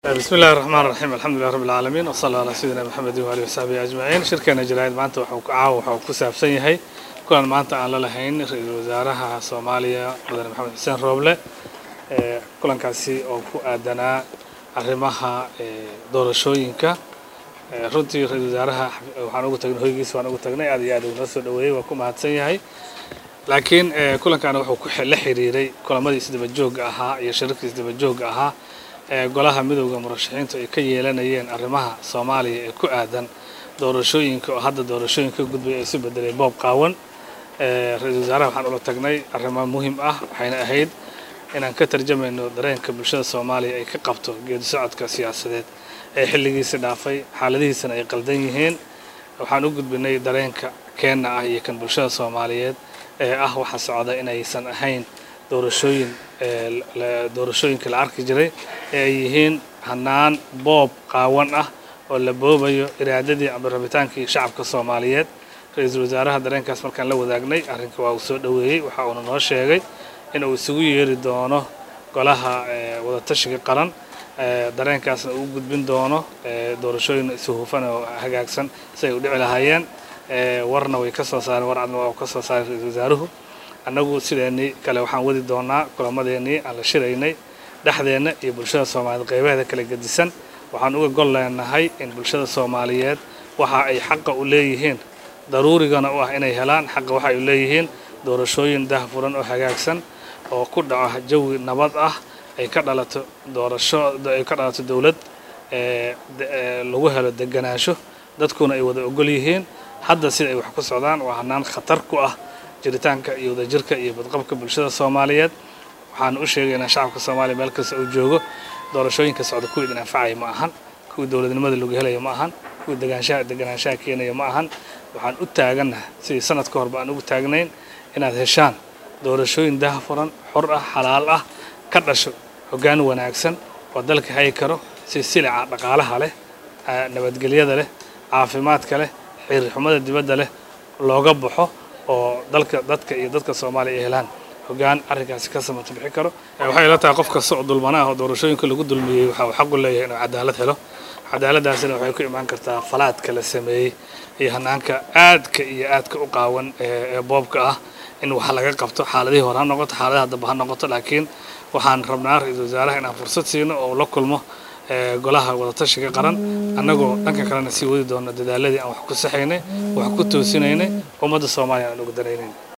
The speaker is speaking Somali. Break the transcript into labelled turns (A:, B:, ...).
A: بسم الله الرحمن الرحيم الحمد لله رب العالمين وصلى الله على سيدنا محمد وآله وصحبه أجمعين shirkeena jaraa'id maanta wuxuu caawa waxa uu ku saabsan yahay kulan maanta aan la lahayn ra-iisul wasaaraha Soomaaliya mudane maxamed xuseen rooble ee kulankaasi oo ku aadanaa arrimaha ee doorashooyinka ee runtii ra-iisul wasaaraha waxaan ugu tagnay hoygiisa waan ugu tagnay aad iyo aad uu noo soo dhaweeyey waa ku mahadsan yahay laakiin ee kulankan wuxuu ku la xiriiray kulamadii isdaba joogga ahaa iyo shirarkii isdaba joogga ahaa ee golaha midowda murashaxiintu ay ka yeelanayeen arrimaha soomaaliya ee ku aadan doorashooyinka oo hadda doorashooyinka ka gudbay ay isu bedelay boob qaawan ee ra-iisul wasaaraha waxaan ula tagnay arrimo muhiim ah waxayna ahayd inaan ka tarjamayno dareenka bulshada soomaaliya ay ka qabto geedi socodka siyaasadeed ee xilligiisi dhaafay xaaladihiisana ay qaldan yihiin waxaan u gudbinay dareenka keenna ah iyo kan bulshada soomaaliyeed ee ah waxa socda inaysan ahayn doorashooyin doorashooyinka la arki jiray ee ay yihiin hanaan boob qaawan ah oo la boobayo iraadadii ama rabitaankii shacabka soomaaliyeed ra-iisul wasaaraha dareenkaas markaan la wadaagnay arrinka waa uu soo dhoweeyey waxa uuna noo sheegay in uu isugu yeeri doono golaha wadatashiga qaran dareenkaasna uu gudbin doono doorashooyin isu hufan oo hagaagsan si ay u dhici lahaayeen warna way ka soo saareen war cadna waa uu ka soo saaray ra-iisul wasaaruhu annagu sideennii kale waxaan wadi doonaa kulamadeennii aan la shiraynay dhexdeenna iyo bulshada soomaaliyeed qaybaheeda kala gedisan waxaan uga gol leenahay in bulshada soomaaliyeed waxa ay xaqa u leeyihiin daruurigana u ah inay helaan xaqa waxa ay u leeyihiin doorashooyin dahfuran oo hagaagsan oo ku dhaco jawi nabad ah ay ka dhalato doorasho ay ka dhalato dowlad lagu helo deganaansho dadkuna ay wada ogol yihiin hadda sida ay wax ku socdaan waa hanaan khatar ku ah jiritaanka iyo wadajirka iyo badqabka bulshada soomaaliyeed waxaan u sheegaynaa shacabka soomaaliya meel kasta uu joogo doorashooyinka socda kuwii idin anfacaya ma ahan kuwii dowladnimada lagu helaya ma ahan kuwii degaanshaha deganaanshaha keenaya ma ahan waxaan u taagannaha sidii sanad ka horba aan ugu taagnayn inaad heshaan doorashooyin dahafuran xor ah xalaal ah ka dhasho hoggaan wanaagsan oo dalka hayi karo si silica dhaqaalaha leh nabadgelyada leh caafimaadka leh xiriirxumada dibadda leh looga baxo oo dalka dadka iyo dadka soomaaliya ay helaan hoggaan arrinkaasi ka samata bixi karo waxay ila tahay qof kasta oo dulmana ah oo doorashooyinka lagu dulmiyey waxa uu xaq u leeyahay inuu cadaalad helo cadaaladdaasina waxay ku imaan kartaa falaadka la sameeyey iyo hanaanka aadka iyo aadka u qaawan ee boobka ah in wax laga qabto xaaladihii hore ha noqoto xaaladaha dambe ha noqoto laakiin waxaan rabnaa ra-iisul wasaaraha inaan fursad siino oo la kulmo golaha wadatashiga qaran annagoo dhanka kalena sii wadi doono dadaaladii aan wax ku saxaynay wax ku toosinaynay ummadda soomaaliya aan ugu danaynayn